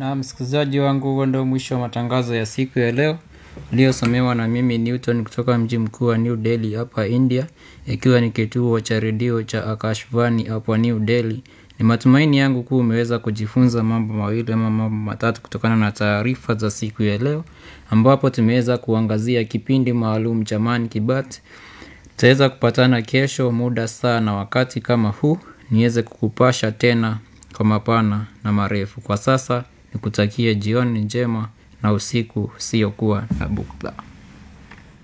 Na msikilizaji wangu, huo ndio mwisho wa matangazo ya siku ya leo uliosomewa na mimi Newton kutoka mji mkuu wa New Delhi hapa India, ikiwa ni kituo cha redio cha Akashvani hapa New Delhi. Ni matumaini yangu kuwa umeweza kujifunza mambo mawili ama mambo matatu kutokana na taarifa za siku ya leo, ambapo tumeweza kuangazia kipindi maalum cha Man ki Baat. Tutaweza kupatana kesho muda saa na wakati kama huu niweze kukupasha tena kwa mapana na marefu. Kwa sasa nikutakie jioni njema na usiku usiokuwa na bugdha.